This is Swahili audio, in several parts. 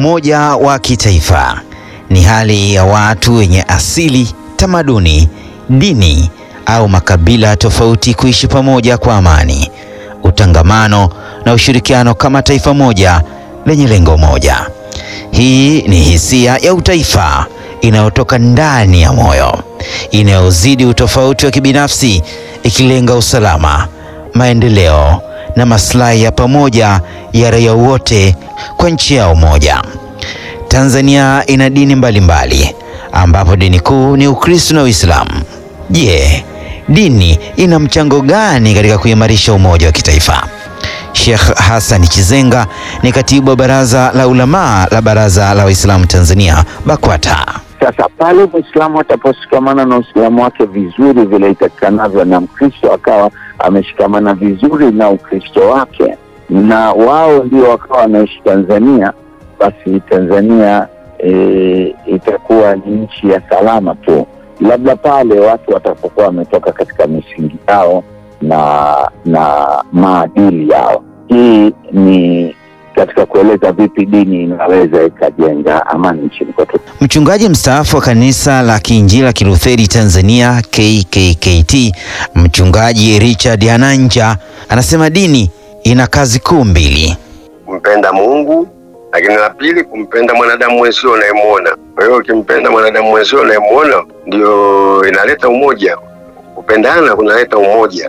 Umoja wa kitaifa ni hali ya watu wenye asili, tamaduni, dini au makabila tofauti kuishi pamoja kwa amani, utangamano na ushirikiano kama taifa moja lenye lengo moja. Hii ni hisia ya utaifa inayotoka ndani ya moyo, inayozidi utofauti wa kibinafsi, ikilenga usalama, maendeleo na maslahi ya pamoja ya raia wote kwa nchi yao moja. Tanzania ina dini mbalimbali mbali, ambapo dini kuu ni Ukristo na Uislamu. Je, dini ina mchango gani katika kuimarisha umoja wa kitaifa? Sheikh Hassan Chizenga ni katibu wa Baraza la Ulamaa la Baraza la Waislamu Tanzania BAKWATA. Sasa pale Mwislamu ataposhikamana na Uislamu wake vizuri vile itakikanavyo, na Mkristo akawa ameshikamana vizuri na Ukristo wake, na wao ndio wakawa wanaishi Tanzania, basi Tanzania e, itakuwa ni nchi ya salama tu, labda pale watu watapokuwa wametoka katika misingi yao na na maadili yao. Hii ni katika kueleza vipi dini inaweza ikajenga amani nchini kwetu. Mchungaji mstaafu wa kanisa la Kiinjili la Kilutheri Tanzania KKKT, Mchungaji Richard Hananja anasema dini ina kazi kuu mbili: kumpenda Mungu, lakini la pili kumpenda mwanadamu mwenzio unayemwona. Kwa hiyo ukimpenda mwanadamu mwenzio unayemwona, ndio inaleta umoja. Kupendana kunaleta umoja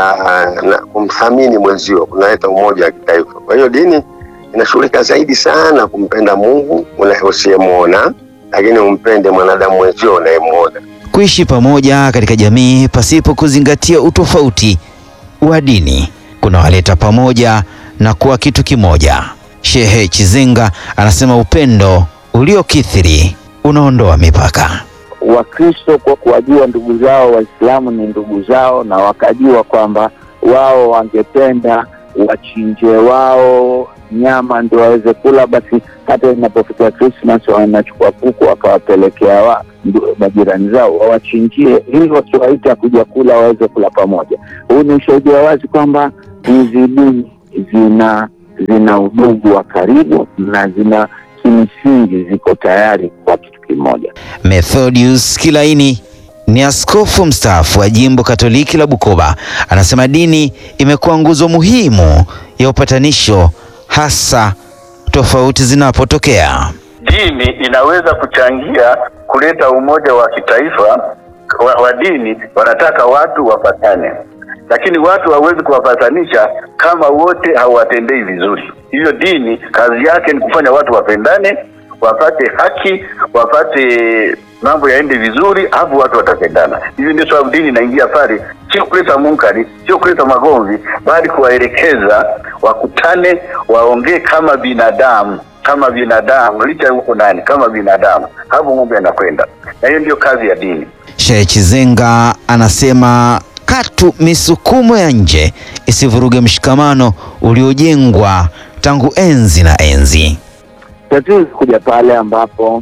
na kumthamini mwenzio kunaleta umoja wa kitaifa. Kwa hiyo dini inashughulika zaidi sana kumpenda Mungu usiyemwona, lakini umpende mwanadamu mwenzio unayemwona. Kuishi pamoja katika jamii pasipo kuzingatia utofauti wa dini kunawaleta pamoja na kuwa kitu kimoja. Shehe Chizenga anasema upendo uliokithiri unaondoa mipaka. Wakristo kwa kuwajua ndugu zao Waislamu ni ndugu zao, na wakajua kwamba wao wangependa wachinje wao nyama ndio waweze kula, basi hata inapofika Krismas wanachukua kuku wakawapelekea wa majirani zao wawachinjie, ili wakiwaita kuja kula waweze kula pamoja. Huu ni ushahidi wa wazi kwamba hizi dini zina zina udugu wa karibu na zina kimsingi ziko tayari kwa kitu kimoja. Methodius Kilaini ni askofu mstaafu wa jimbo Katoliki la Bukoba, anasema dini imekuwa nguzo muhimu ya upatanisho, hasa tofauti zinapotokea. Dini inaweza kuchangia kuleta umoja wa kitaifa wa, wa dini. Wanataka watu wapatane, lakini watu hawawezi kuwapatanisha kama wote hawatendei vizuri. Hiyo dini kazi yake ni kufanya watu wapendane, wapate haki, wapate mambo yaende vizuri, hapo watu watapendana. Hivi ndio sababu dini inaingia pale, sio kuleta munkari, sio kuleta magomvi, bali kuwaelekeza wakutane, waongee kama binadamu, kama binadamu, licha huko nani, kama binadamu, hapo mambo yanakwenda, na hiyo ndio kazi ya dini. Sheikh Chizenga anasema katu misukumo ya nje isivuruge mshikamano uliojengwa tangu enzi na enzi. Tatizo kuja pale ambapo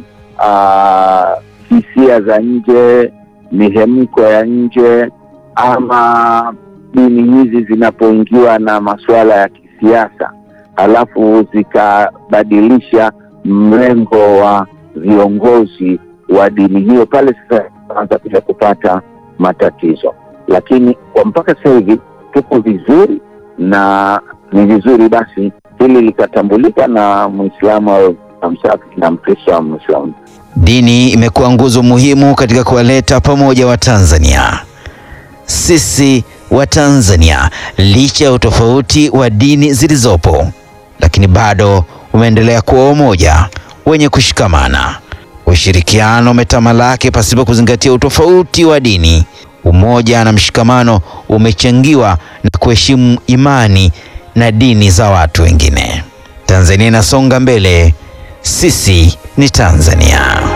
uh, hisia za nje, mihemko ya nje ama dini hizi zinapoingiwa na masuala ya kisiasa, halafu zikabadilisha mrengo wa viongozi wa dini hiyo, pale sasa anza kuja kupata matatizo. Lakini kwa mpaka sasa hivi tuko vizuri, na ni vizuri basi hili likatambulika na Mwislamu au msafi na Mkristo au Mwislamu. Dini imekuwa nguzo muhimu katika kuwaleta pamoja Watanzania. Sisi Watanzania, licha ya utofauti wa dini zilizopo, lakini bado umeendelea kuwa umoja wenye kushikamana. Ushirikiano umetamalaki pasipo kuzingatia utofauti wa dini. Umoja na mshikamano umechangiwa na kuheshimu imani na dini za watu wengine. Tanzania inasonga mbele. Sisi ni Tanzania.